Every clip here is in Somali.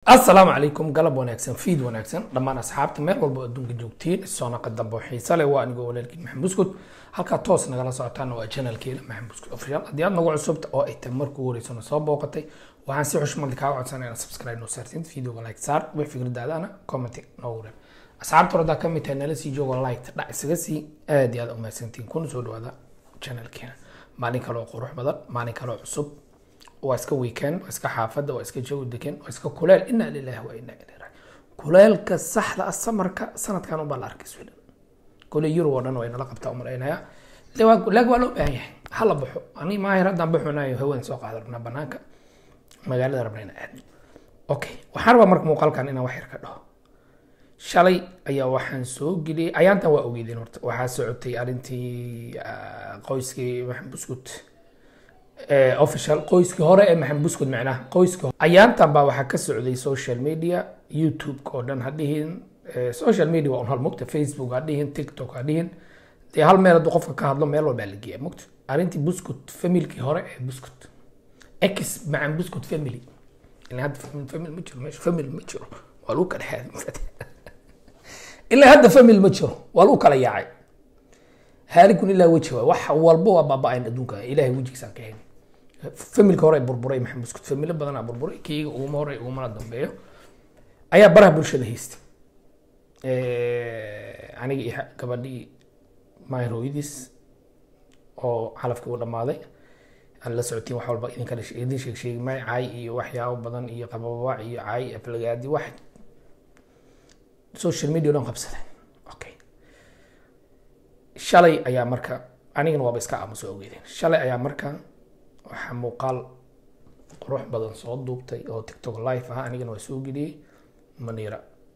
asalaamu calaykum galab wanaagsan fiid wanaagsan dhammaan asxaabta meel walba oo adduunka joogtiin soonaqa dambe oo xiise leh waa anigoo walaalkiin maxamed buskud halkaa toos nagala socotaana waa channelkeena maxamed buskud official haddii aad nagu cusubta oo ay tahay markuu horeysana soo booqatay waxaan si xushmad kaaga codsanaya inaad subscribe noo saartid videoga like saar wix fikradaadana commenting noogu reeb asxaabta hordaa ka mid tahay nala sii joogo like dhac isaga sii aad iyo aad umahadsantiin kuna soo dhawaada channelkeena maalin kale oo qurux badan maalin kale oo cusub waa iska weekend waa iska xaafadda waa iska jawi degan waa iska kuleel inaa lilahi wa inaa ilaihi raaji kuleelka saxda ah samarka sanadkan unbaa la arkay sweden kole yurub oo dhan way nala qabtaa umalaynaya laakiin waa loo baahan yahay hala baxo ani maahir haddaan baxunayo haween soo qaada rabnaa banaanka magaalada rabna ina aadno okay waxaan rabaa marka muuqaalkan inaan wax yar ka dhaho shalay ayaa waxaan soo geliyey ayaantan waa ogeydeen horta waxaa socotay arrintii qoyskii maxamed buskut official qoyskii hore ee maxamed buskud macnaha qoyska ayaantan baa waxaa ka socday social media youtube-ka oo dhan ha dhihin social media waa un hal mugta facebook ha dhihin tiktok ha dhihin dee hal meel hadduu qofka ka hadlo meel walbaa la geeya mugta arrintii buskut familkii hore ee buskut ex macan buskut family ilaa hadda family family ma jiro meesha family ma jiro waa lagu kala xaaday ilaa hadda family ma jiro waa lagu kala yaacay haalikun ilaa weji waay wax walba waa baaba-ayn adduunka ilahay wejigiisaan ka helin familka hore burburay maxamed buskut familo badanaa burburay kiyga uguma hore ugumana dambeeyo ayaa baraha bulshada haystay aniga iyo gabadhii maahir hooyadiis oo calafkii u dhammaaday aan la socotiin wax walba idin kale idin sheeg sheegi maayo caay iyo waxyaabo badan iyo qababac iyo caay aflagaadi wax social media o dhan qabsaday okay shalay ayaa marka anigana waaba iska aamuso ogeydeen shalay ayaa marka waxaa muuqaal qurux badan soo duubtay oo tiktok live ah anigana waa soo geliyey maniira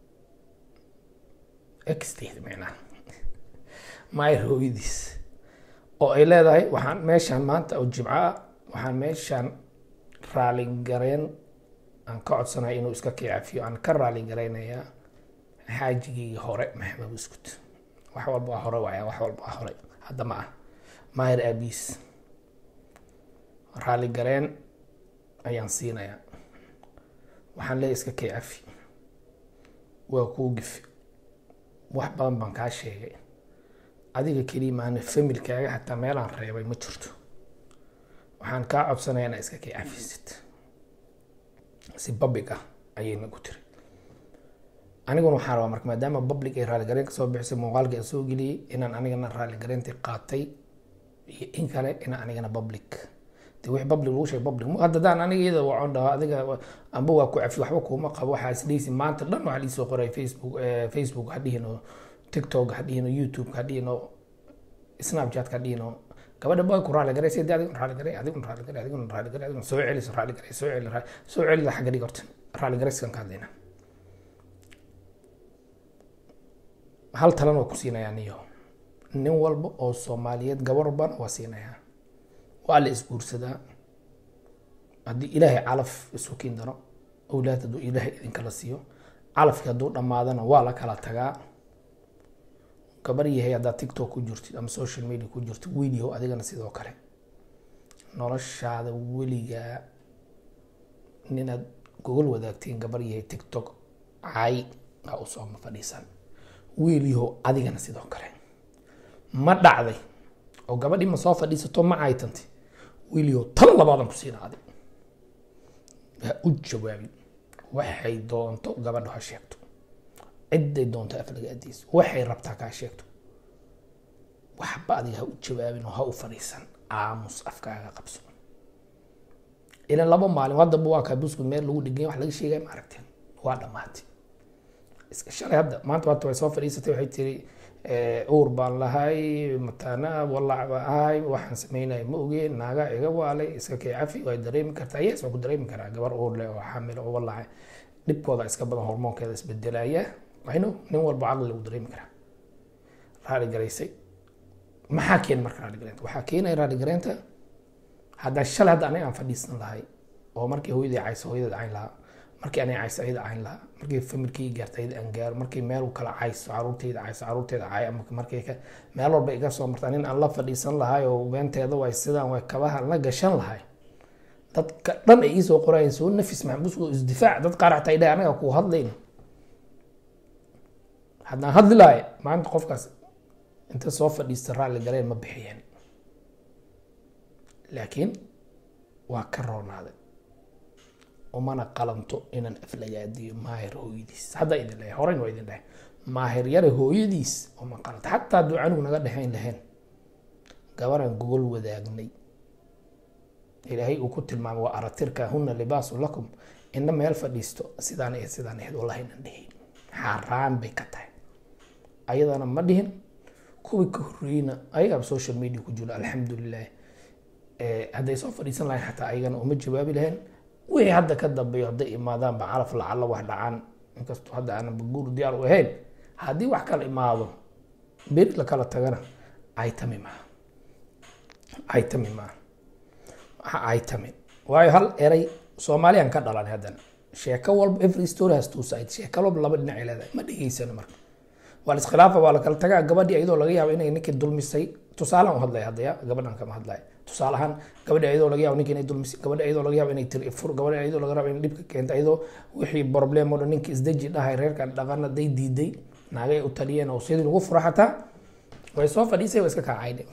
exteed micnaha maayr hooyadiis oo ay leedahay waxaan meeshaan maanta oo jimco ah waxaan meeshaan raaligareen aan ka codsanaya inuu iska kicafiyo aan ka raaligareynayaa xaajigii hore maxamed buskut wax walba waa hore waaya wax walba waa hore hadda ma ah maahir aabiis raali gareen ayaan siinayaa waxaan leeyahy iska kay cafi waa kuu gifi wax badan baan kaa sheegay adiga keliya maana familkaaga xataa meelaan reebay ma jirto waxaan kaa codsanaya inaa iska kay cafisid si public ah ayayna ku tiri aniguna waxaan rabaa marka maadaama public ay raaligareen kasoo bixisay muuqaalka aan soo geliyey inaan anigana raaligareyntii qaatay iyo in kale inaan anigana public de wixii public lagu sheegay public hadda daan aniga iyada waxaan dhahaa adiga amba waa ku cafi waxba kuuma qabo waxaa isdheysi maanta dhan waxaa liisoo qoray facebook facebook ha dhihin oo tiktok ha dhihin oo youtube ha dhihin oo snapchat ha dhihin oo gabadha baa ku raaligaray sida adiguna raaligaray adiguna raaligaray adiguna raaligaray adiguna soo celiso raaligaray soo celi soo celida xagga dhig horta raaligaraysan ka hadlayna hal talan waa ku siinayaa niyo nin walba oo soomaaliyeed gabar walbana waa siinayaa waa la isguursadaa haddii ilaahay calaf isu kiin daro owlaad hadduu ilaahay idinkala siiyo calafkii hadduu dhammaadana waa la kala tagaa gabar yahay haddaad tiktok ku jirtid ama social media ku jirtid wiilyahow adigana sidoo kale noloshaada weligaa ninaad gogol wadaagteen gabar yahay tiktok cay aa usoo ma fadhiisan wiilyahow adigana sidoo kale ma dhacday oo gabadhii ma soo fadhiisato ma caytantay wiilyahow tan labaadan ku siina adig ha u jawaabin waxay doonto gabadha ha sheegto ciday doonto aflagaadiis waxay rabtaa kaa sheegto waxba adiga ha u jawaabin oo ha u fadhiisan aamus afkaaga qabso ilan laba maalin haddaba waa kaa buskud meel lagu dhigay wax laga sheegaya ma aragteen waa dhammaatay iska shalay hadda maanta waata way soo fadhiisatay waxay tiri uur baan lahay mataana walac baan ahay waxaan sameynaya ma ogeen naaga iga waalay iska kay cafi way dareemi kartaa yes waa ku dareemi karaa gabar uur leh oo xamil oo walacay dhibkooda iska badan hormoonkeeda isbedelaya ayno nin walba caqli lagu dareemi karaa raali garaysay maxaa keen marka raali gareynta waxaa keenaya raali gareynta haddaa shalay hadda aniga aan fadhiisan lahay oo markii hooyadii cayso hooyadeed cayn lahaa markii aniga cayso ayada cayn lahaa markii familkii gaarta ayada aan gaaro markii meel kala cayso caruurteyda cayso caruurteeda cay ama markii meel walba iga soo martaa nin aan la fadhiisan lahay oo beenteeda way sidaan way kabaha la gashan lahay dadka dhan ay iisoo qorayeen soo nafis maxbuus oo isdifaac dad qaar xataa idhahay anaga kuu hadlayno haddaan hadli lahay maanta qofkaas inta soo fadhiista raalli galeen ma bixiyeen laakiin waa ka roonaaday umana qalanto inaan aflagaadiyo maahir hooyadiis hadda idin leeyahay horeyn waa idin dhahay maahir yare hooyadiis uma qalanto xataa hadduu canugu naga dhexayn lahayn gabaraan gogol wadaagnay ilaahay uu ku tilmaamay waa aratirka huna libaasu lakum ina meel fadhiisto sidaan iyo sidaan ahayd wallahi nan dhihin xaaraan bay ka tahay ayadana ma dhihin kuwii ka horreeyna ayagaa social media ku jiro alxamdulilah hadday soo fadhiisan lahayn xataa ayagana uma jawaabi lahayn wixii hadda ka dambeeyo hadday imaadaan ba calaf lacalla wax dhacaan inkastoo hadda aanan baguur diyaar u ahayn haddii wax kala imaado beri la kala tagana aytami maaha aytami maaha waxa aytami waayo hal eray soomaaliyaan ka dhalan haddana sheeko walba every story has two sides sheeko walba laba dhinac ay leedahay ma dhegeysano marka waa la iskhilaafa waa la kala tagaa gabadhii iyadoo laga yaabo inay ninkii dulmisay tusaalaan u hadlaya haddaya gabadhan kama hadlaya tusaale ahaan gabadhi iyadoo laga yaabo ninki inay dulmisay gabadhi iyadoo laga yaabo inay tiri fur gabadhi iyadoo laga yaabo inay dhibka keenta iyadoo wixii problem oo dhan ninkii isdeji dhahay reerkan dhaqana day diiday naagay u taliyeen oo sidii lagu furo xataa way soo fadhiisay way iska kaacayde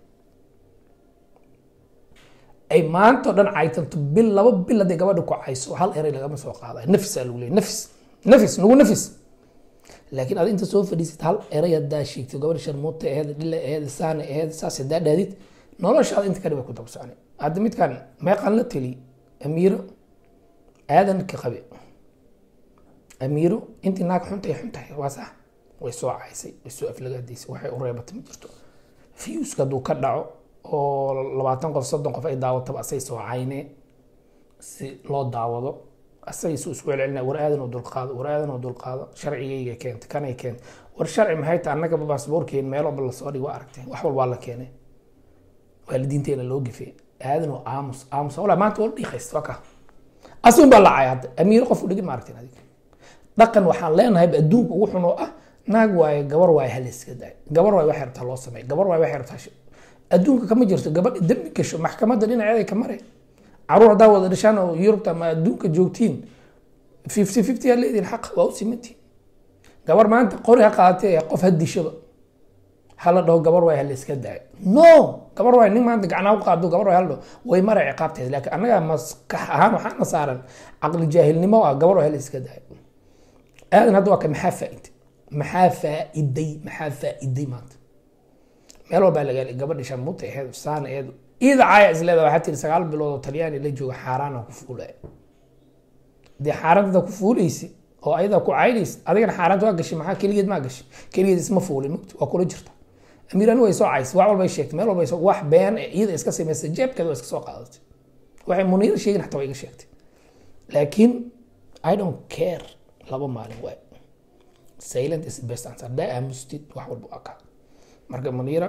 ay maanta o dhan caytanto bil laba bil hadday gabadha ku cayso hal eray lagama soo qaaday nafisaa lagu leeyay nafis nafis nagu nafis laakiin ad inta soo fadhiisid hal eray haddaa sheegtay gabadha sharmuuta aheed dhila aheed saana aheed saas haddaa dhaadid noloshaada inta kadhiba ku dabsocnay hadda midkan meeqan la teli amiiro aadan ka qabe amiiro intii naag xuntay xuntahay waa sax way soo caysay way soo aflagaadaysay waxay u reebatay ma jirto fiuska hadduu ka dhaco oo labaatan qof soddon qof ay daawataba asay soo caynee si loo daawado asagay su isku celcelina war aadan oo dulqaado war aadan oo dulqaado sharcigayga keentay kanay keentay war sharci maxay tahay annagaba baasboorkeen meel walba lasoo dhig waa aragtay wax walbaa la keenay waalidiinteena loo gifay aadan oo aamus aamus wala maanta wala dhiiqaysta waa ka asun baa lacay hadda amiiro qof u dhigin ma aragtin adiga dhaqan waxaan leenahay adduunka ugu xun oo ah naag waaye gabar waaye hal iska daay gabar waaye waxay rabtaa loo sameey gabar waaye waxay rabtaa adduunka kama jirto gabadha dembi gasho maxkamadda dhinaceeda ka mare caruur haddaa wada dhashaan oo yurubta ama adduunka joogtiin fifty fifty aa leedihin xaq waa u simantiin gabar maanta qori ha qaadatee qof ha dishaba hala dhaho gabar waay hala iska daayo no gabar waay nin maanta gacnaa u qaado gabar waay hala dhaho way maray ciqaabteed laakiin annaga maskax ahaan waxaana saaran caqli jaahilnimo ah gabar waay hala iska daayo aadan hadda waa ka maxaa faa'iday maxaa faa'iday maxaa faa'iday maanta meel walbaa laga gabadhi sharmuuta aheed saana aheed iida caaya isleeda waxaa tiri sagaal bilood oo talyaani la jooga xaaraana ku fuulaya dee xaaraantada ku fuulaysi oo ayadaa ku caynaysa adigana xaaraanta waa gashay maxaa keligeed maa gashay keligeed isma fuulin mugti waa kula jirta amiirani way soo caysay wax walbay sheegtay meel walbay wax been iyada iska samaysay jeebkeeda waa iska soo qaadatay waxay muniir sheegin xataa waa iga sheegtay laakiin i don't care laba maalin waay silent is the best answer haddaa aamustid wax walba waa kaa marka muniira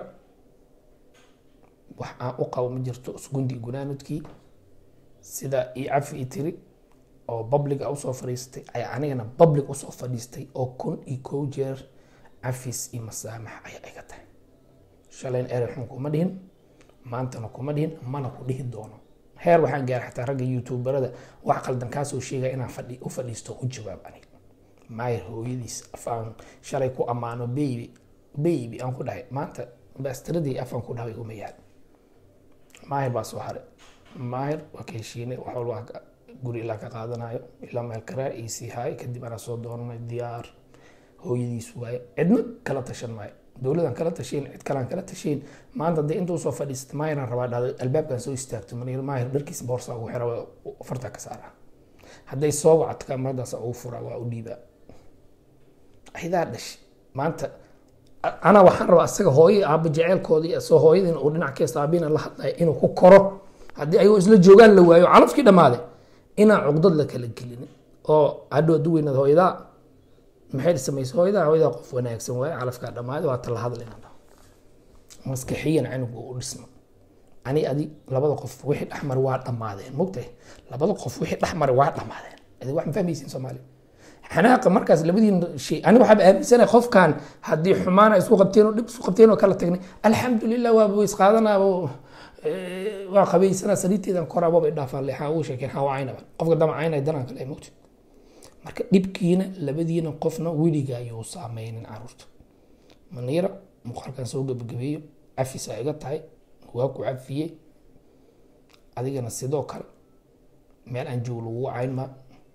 wax aan u qabo ma jirto isgundi gunaanudkii sida ii cafi i tiri oo publica usoo fadhiistay ayaa anigana public usoo fadhiistay oo kun iyo kow jeer cafis iyo masaamax ayaa iga tahay shalayn erey xun kuma dhihin maantana kuma dhihin mana ku dhihi doono heer waxaan gaaray xataa ragga youtuberada wax qaldan kaasoo sheegaya inaan fadhi u fadhiisto u jawaab aniga maayir hooyadiis afaan shalay ku ammaano baby baby aan ku dhahay maanta baastiradii afaan ku dhahay uma yaal maahir baa soo haray maahir waa ka heshiinay wax walba guri ilaa ka qaadanayo ilaa meel karaa ii sii haay kadib anaa soo doonanay diyaar hooyadiis waaye cidna kala tashan maayo dowladan kala tashayn cid kalaan kala tashayn maanta dee inta usoo fadhiisata maahiraan rabaa dhahday albaabkan soo istaagto manir maahir dharkiisa boorsaa ugu xira fartaa ka saara hadday soo wacto kamaradaas ugu furaa waa u dhiibaa aydaa dhashay maanta anaa waxaan rabaa asaga hooyo aaba jeceelkoodii soo hooyadiina uu dhinac keesta aabina la hadlaya inuu ku koro haddii ayagoo isla joogaan la waayo calafkii dhammaaday inaan cugdad la kala gelin oo hadhow hadduu weynaad hooyadaa maxay samaysa hooyadaa hooyadaa qof wanaagsan waaye calafkaa dhammaaday waa tala hadlayna maskaxiyan canugu u dhisma ani adi labada qof wixii dhexmari waa dhammaadeen mogtahay labada qof wixii dhexmari waa dhammaadeen adi wax ma fahmaysiin soomaaliya xanaaqa markaas labadiin shay ani waxaaba aaminsanahay qofkan haddii xumaana isku qabteen oo dhib isku qabteen oo kala tagnay alxamdulilah waaba way isqaadanaaba Eh, waa qabaysanaa saliidteedan koraa waba idhaafaan leexaa ugu sheekeen haa waa caynaba qofka dama caynay danaan kale mogta marka dhibkiina labadiina qofna weliga ayuu saameynin caruurta maniira muuqaalkan soo gebagabeeyo cafis aa iga tahay waa ku cafiyey adigana sidoo kale meel aan joogo lagu cayn ma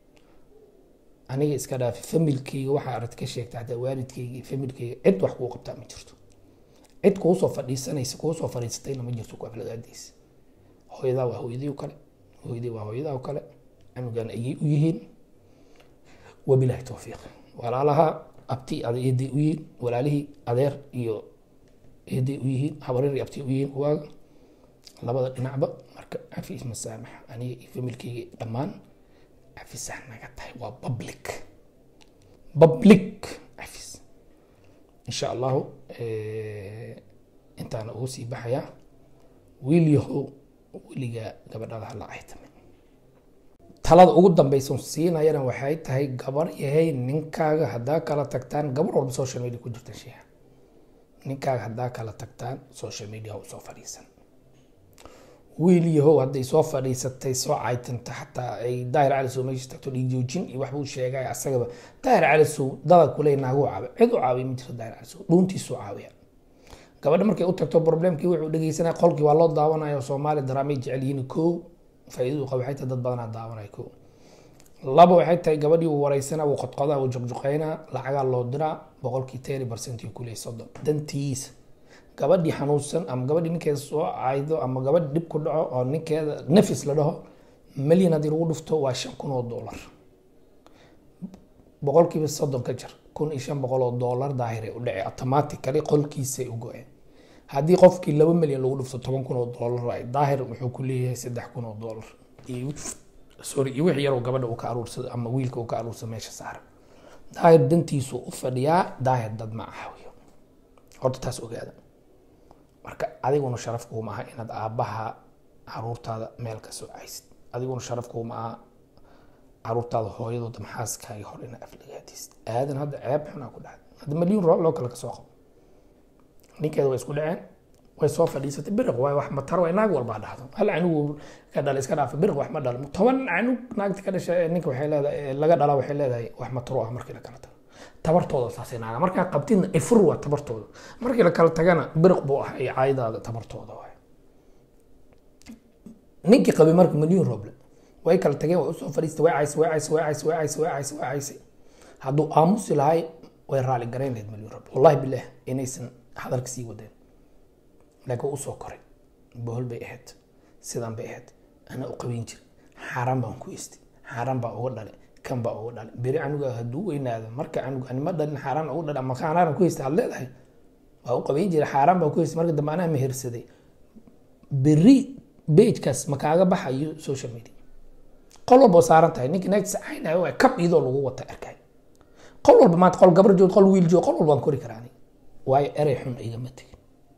aniga iska dhaafi familkeyga waxaa aragti ka sheegta hataa waalidkeyga iyo familkeyga cid wax kuu qabtaa ma jirto cid kuusoo fadhiisanaysa kuusoo fadhiisatayna ma jirto ku afladaadiisa hooyadaa waa hooyadii kale hooyadii waa hooyadaa oo kale canugan ayay u yihiin wabilahi towfiiq walaalaha abti ada eeday u yihiin walaalihii adeer iyo eeday u yihiin habareer iyo abti u yihiin kuwaaga labada dhinacba marka cafis masaamax aniga iyo familkeyga dhammaan cafisah naga tahay waa public public cafis insha allahu intaana ugu sii baxayaa wiil yahow weligaa gabadhada hala caytamin talada ugu dambeysa siinayana waxay tahay gabar yahay ninkaaga haddaa kala tagtaan gabar walba social media ku jirta sheeha ninkaaga haddaa kala tagtaan social media ha usoo fadhiisan wiil yahow hadday soo fadhiisatay soo caytanta xataa ay daahir cali sow meesha tagto dhiigjoojin iyo waxbuu sheegay asagaba daahir cali sow dada kule naagu caabi cid u caabiya ma jirto daahir cali sow dhuuntiisuu caawiya gabadha markay u tagto problemkii wuxuu dhegeysanaya qolkii waa loo daawanayo soomaali daraamay jecel yihiin kow faa'iidadu qaba waxay tahay dad badanaa daawanaya kow laba waxay tahay gabadhii uu wareysana wuu qodqodaa wuu juqjuqeynaa lacagaa loo diraa boqolkii teri percent uu kuleeyay soddon dantiisa gabadhii xanuunsan ama gabadhii ninkeeda soo caydo ama gabadhi dhib ku dhaco oo ninkeeda nafis la dhaho milyan haddii lagu dhufto waa shan kun oo dollar boqolkiiba soddon ka jar kun iyo shan boqol oo dollar daahiray u dhacay automatically qolkiisay u go-een haddii qofkii laba milyan lagu dhufto toban kun oo dollar ay daahir wuxuu ku leeyahay saddex kun oo dollar iyo sorry iyo wix yaroo gabadha uu ka aruursado ama wiilka uu ka aruursado meesha saaran daahir dantiisu u fadhiyaa daahir dad ma caawiyo horta taas ogaada marka adiguna sharaf kuuma aha inaad aabbaha caruurtaada meel ka soo caysid adiguna sharaf kuuma aha caruurtaada hooyadooda maxaaskaaga hor inaad aflagaadisid aadan hadda ceeb xunaa ku dhacday hadda milyuun roob loo kale kasoo qabo ninkeeda way isku dhaceen way soo fadhiisatay biriq waay wax matar waay naag walbaa dhahdo hal canugu ka dhalay iska dhaafa biriq wax ma dhalo toban canug naagta ka dhashay ninka waxay leedahay laga dhalaa waxay leedahay wax mataro ah markii la kala tago tabartooda saasay naaga markaa qabtidna ifur waa tabartooda markii la kala tagana biriq buu ah iyo caayadaada tabartooda waay ninkii qabay marka milyuun rooble way kala tageen way usoo fadhiistay way caysay way caysay way caysay way caysay way caysay way caysay hadduu aamusi lahay way raali garayn lahayd milyuun rooble wallahi bilaah inaysan hadalka sii wadeen laakiin usoo koray bohol bay ahayd sidan bay ahayd anaa u qabayn jira xaaraan baan ku istay xaaraan baa uga dhalay kan baa uga dhalay beri canuga hadduu weynaado marka canug anima dhalin xaaraan uga dhalay ama xaaraan ku istay had leedahay waa u qabayn jira xaaraan baa ku istay marka dambe anaa mehersaday beri bejkaas ma kaaga baxayo social media qol walba saaran tahay ninkii naagtiisa caynayo waa kab iyadoo lagu wata arkay qol walba maanta qol gabar joog qol wiil joog qol walbaan kori karaa aniga waayo erey xun igama tegin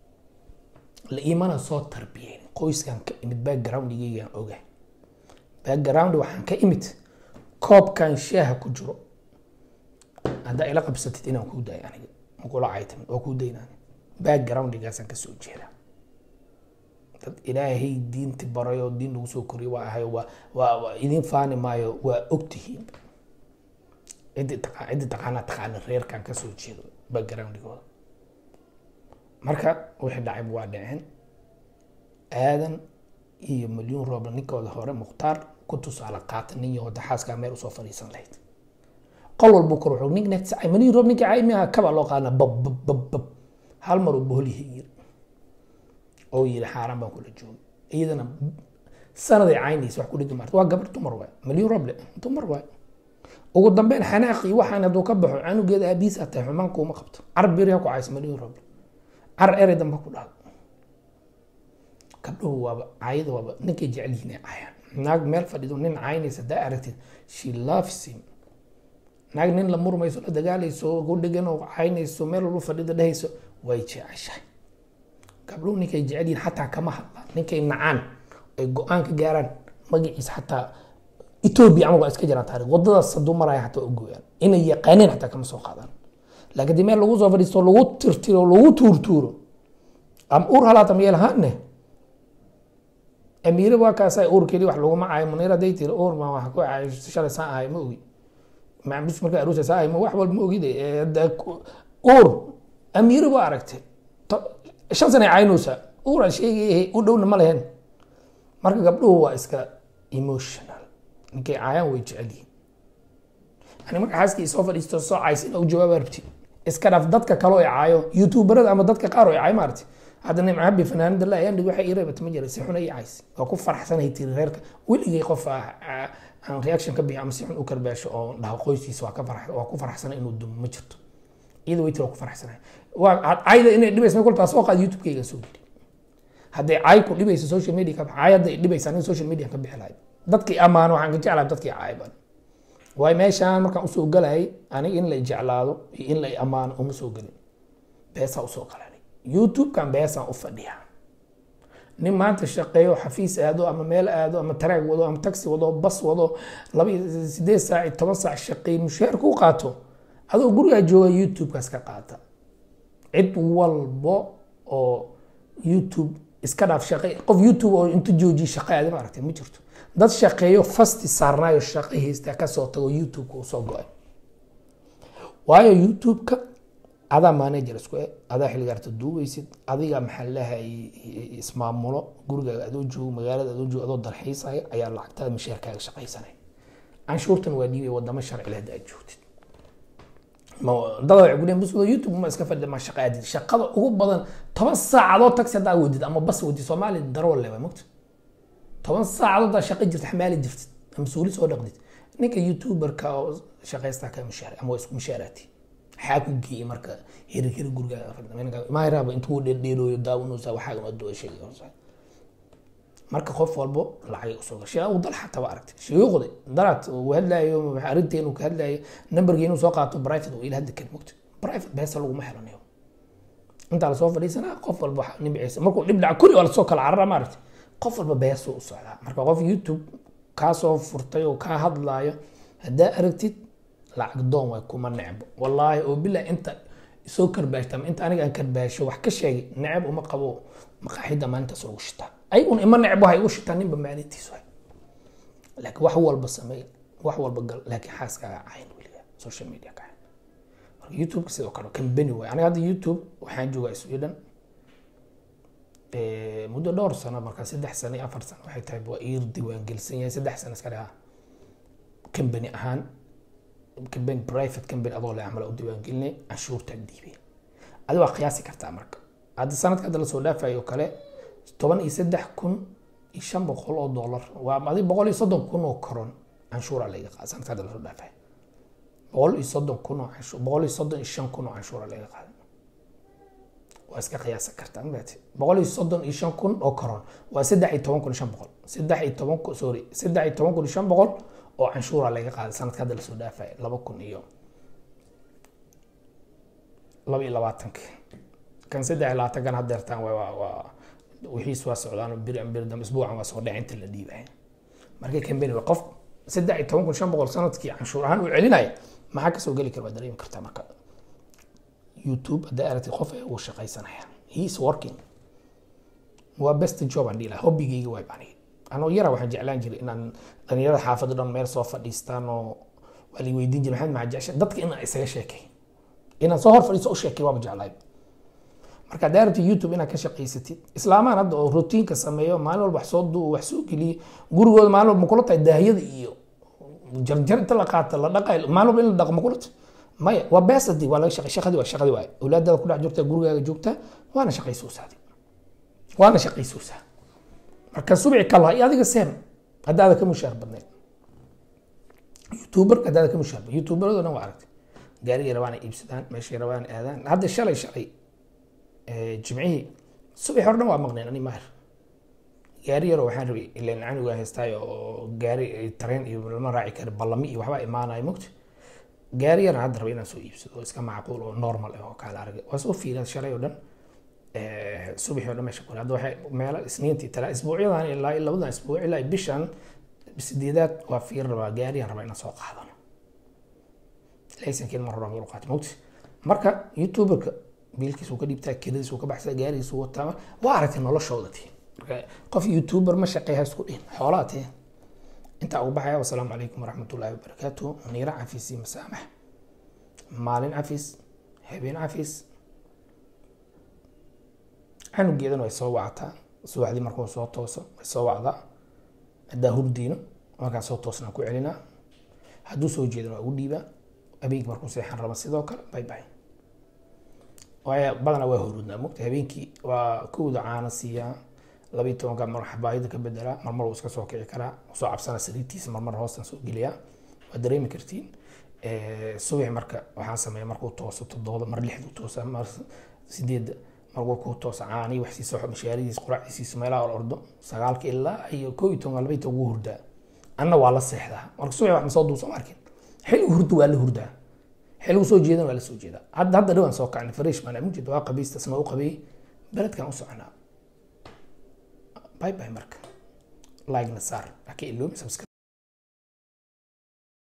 la iimana soo tarbiyeyn qoyskan ka imid backgroundigeygaan ogahay background waxaan ka imid koobkan shaaha ku jiro haddaa ila qabsatid inaan kuu dayo aniga makula caytamin waa kuu daynaan backgroundigaasaan kasoo jeedaa dad ilaahay diinti baray oo diin lagu soo koriyay waa ahay waa waa waa idin faani maayo waa ogtihiin ciddi taqa ciddi taqaanaa taqaana reerkan kasoo jeedo backgroundigooda marka wixii dhacay waa dhaceen aadan iyo milyuun roobla ninkooda hore mukhtaar ku tusaale qaata nin yahood xaaskaa meel usoo fadhiisan lahayd qol walbu kor wuxuu nin next ay milyuun roob ninka ay miyaa kaba loo qaadana bab bab bab bab hal mar uu boholyihi yiri oo yiri xaaraan baan kula joogay iyadana sanaday caynaysa wax ku dhigi marta waa gabar dumar waay milyuun rooble dumar waay ugu dambeyn xanaaqii waxaan hadduu ka baxo canugeeda aabiis atay xumaan kuuma qabto carab beri ha ku caysa milyuun rooble car erey dambe ku dhahdo gabdhuhu waaba caayada waaba ninkay jecel yihiin ay caayaan naag meel fadhido nin caynaysa daa aragtid she loves him naag nin la murmayso la dagaalayso ku dhegan oo caynayso meel walba fadhido dhehayso way jeceshahay gabdhuhu ninkay jecel yihiin xataa kama hadlaan ninkay nacaan ay go-aan ka gaaraan magaciisa xataa etoobiya camal waa iska jiraan taariikh wadadaas hadduu maraya xataa u gooyaan inay yaqaaneen xataa kama soo qaadaan laakiin dii meel lagu soo fadhiisto lagu tirtiro lagu tuurtuuro ama ur halaata miyeel haane amiire waa kaasa uurkeedii wax laguma caayo munir hadday tiri uur ma wax ku caayo shalay saa ahay ma ogi macbus markaa aruusa saa ahay ma wax walba ma ogide uur amiire waa aragtay shan sana caynaysaa uur aan sheegay u dhowna ma lehen marka gabdhuhu waa iska emotional ninkay caayaan way jecel yihiin yani marka xaaskii soo fadhiisto soo caysa in u jawaaba rabti iska dhaaf dadka kaloo ay caayo youtuberada ama dadka qaar oo ay caayo maaragti hadda nimca habi fanaanada la ayaan dhig waxay ii reebata ma jira si xun ay cays waa ku faraxsanahay tiri reerka weligay qof aan reaction ka bixi ama si xun u karbaasho oo dhaho qoyskiisa waa ka farax waa ku faraxsanay inuu dumo ma jirto iyada way tiri waa ku faraxsanay waa cayda inay dhibaysa koltaa soo qaad youtube-kayga soo geli hadday caay ku dhibaysa social media ka caay hadday dhibaysa aniga social media ka bixi lahayd dadkii ammaano waxaan ka jeclahay dadkii caay badan waayo meeshaan markaan usoo galayay aniga in la jeclaado iyo in la ammaano uma soo gelin beesaa usoo galanay youtube-kan beesaan u fadhiyaa nin maanta shaqeeyo xafiis aado ama meel aado ama taraag wado ama taxi wado bas wado laba iyo sideed saac iyo toban saac shaqeey mushaar ku qaato adoo gurigaa jooga youtube-kaas ka qaata cid walbo oo youtube iska dhaaf shaqe qof youtube oo inta joojiye shaqe aadi ma aragtay ma jirto dad shaqeeyo fasti saarnaayo shaqe haysta kasoo tago youtube-ka uu soo go-ay waayo youtube-ka adaa manager isku e adaa xilgaarta duugaysid adiga maxaa lahay ismaamulo gurigaaga adoo joogo magaalada adoo joogo adoo dalxiisaya ayaa lacagtada misheerkaaga shaqaysanay canshuurtan waa dhiibay wadamo sharci leh hadda aad joogtid dada waxay ku leeyihin bus youtube ma iska fadhi ma shaqa aadid shaqada ugu badan toban saacadood taxi haddaa wadid ama bas wadid soomaaliya darwal leh waa mogta toban saacadood haddaa shaqo jirta xamaali jirtid ama suuli soo dhaqdid ninka youtuberka oo shaqaystaa ka mushaar ama waa isku mushaaraati maxaa ku geeyey marka hirig hirig gurigaaga maayraaba intuu dheerdheerooyo daawanaysa waxaagan waa doo sheegay marka qof walbo lacagay usoo gashay sheekh dal xataa waa aragtay shuyuuqda dalaad uu hadlaayo arrinteenu ka hadlaayo nambarkii inuu soo qaato private oo ila hadda kan mogta private beesa laguma helanayo intaa lasoo fadhiisanaa qof walba nimciisa markuu dhib dhaca kuli waa lasoo kala carara maaragtay qof walba beesuu u socdaa marka qof youtube kaasoo furtay oo kaa hadlaayo haddaa aragtid lacag doon waay kuma necbo wallaahi oo bilaa inta soo karbaashta ama inta aniga aan karbaasho wax ka sheegay necab uma qabo maqaaxida maalintaas lagu shitaa ayaguna ima necbo hay u shitaa ninba maalintiisu hay laakiin wax walba sameey wax walba gal laakiin xaaskaaga cayn weliga social media ka cayn marka youtube sidoo kale kambani waay aniga hadda youtube waxaan joogaa sweden muddo dhowr sano markaa saddex sano iyo afar sano waxay tahay waa iir diiwaangelisan yahay saddex sano iska dhaha kambani ahaan kambani private kambani adoo le camal u diiwaangelinay canshuurtaan dhiibay adi waa qiyaasi kartaa marka hadda sanadka hadda lasoo dhaafayo oo kale toban iyo saddex kun iyo shan boqol oo dollar waa adi boqol iyo soddon kun oo koron canshuura laga qaada sanadka hadda lasoo dhaafayo boqol iyo soddon kun oo canshuur boqol iyo soddon iyo shan kun oo canshuura laga qaada waa iska qiyaasa kartaa maati boqol iyo soddon iyo shan kun oo koron waa saddex iyo toban kun iyo shan boqol saddex iyo toban kun sorry saddex iyo toban kun iyo shan boqol oo canshuura laga qaaday sanadka hadda lasoo dhaafaya laba kun iyo laba iyo labaatanki kan saddex iyo labaatankan haddeertaan waa waa wixiis waa socdaan bir bir dambe isbuucan waa soo dhacay inta la dhiibaya marka kambani waa qof saddex iyo toban kun shan boqol sanadkii canshuur ahaan uu celinaya maxaa kasoo geli kara waa dareemi kartaa marka youtube haddaa aragtid qof uu shaqaysanaya he is working waa best job aan dhihi lahaa hobbigayga waay baan anoo yara waxaan jeclaan jiray inaan dhalinyarada xaafadda dhan meel soo fadhiistaan oo waa la weydiin jiray maxamed maxaa jecesha dadka inaan isaga sheekay inaan soo hor fadhiisto u sheekay waaba jeclaay marka haddaa aragtid youtube inaad ka shaqaysatid islaamaan hadda oo routiinka sameeyo maalin walba wax soo duu wax soo geliyo gurigooda maalin walba makula tahay daahiyada iyo jarjar inta la qaata la dhaqay maalin walba in la dhaqo makula tahay maya waa beesadi waa laga shaqay shaqadii waa shaqadii waay awlaadaada ku dhex joogtaa gurigaaga joogtaa waana shaqaysoosaadi waana shaqaysoosaa marka subci kalaha iyo adiga seem haddaada ka mushaar badnayd youtuber haddaada ka mushaar badnayd youtuberado dhan waa aragtay gaarigay rabaan ay iibsadaan meeshay rabaan aadaan hadda shalay shalay jimcihii subax hore dhan waa maqneen ani maahir gaari yaroo waxaan rabay ilaan canugaa haystaayo oo gaari tareen iyo lama raaci kara ballami iyo waxbaa imaanaya mogta gaari yar hadda raba inaan soo iibsado oo iska macquul oo normal ah oo kaala aragay waa soo fiilan shalay oo dhan subaxii oo dhan meesha kule hadda waxay meelo isniintii tala isbuucyadan ilaa labadan isbuuc ilaa bishan sideedaad waa fiir rabaa gaariyaan rabaa inaan soo qaadano laysankeed mar rabaa buu qaatay mogti marka youtuberka biilkiis uu ka dhiibtaa kiradiis uu ka baxsaa gaarigiis uu wataa waa aragtay noloshooda tii marka qof youtuber ma shaqeeya isku dhihin xoolaa tee intaa ugu baxaya wasalaamu calaykum waraxmatullaahi wabarakaatu niira cafis iyo masaamax maalin cafis habeen cafis canugeedana way soo wactaa subaxdii markuu soo tooso way soo wacdaa haddaa hurdiino markaa soo toosnaan ku celinaa hadduu soo jeedana waa ugu dhiibaa habeenkii markuu seexan raba sidoo kale bay bay waayo badanaa waa hurudnaa mogta habeenkii waa kowda caana siiyaa labiyi tobanka mar xabaayada ka bedelaa marmar wuu iska soo kici karaa soo cabsana sariirtiisa marmar hoostan soo geliyaa waa dareemi kartiin subax marka waxaan sameeya markuu tooso todobada mar lixdu toosa mar sideedda markuu ku toosa caani wax siiso mashaaridiis quraacdiisiisa meelaha or ordo sagaalka ilaa iyo koo iyo toban labayi toban wuu hurdaa anna waa la seexdaa marka subax wax masoo duusa ma arkin xilligu hurdo waa la hurdaa xilligu soo jeedan waa la soo jeedaa hadda hadda dhawaan soo kacnay fariish baan mujid waa qabiistasna u qabay beledkan u soconaa باي باي مركب لايك نصار لكن اللوم سبسكرايب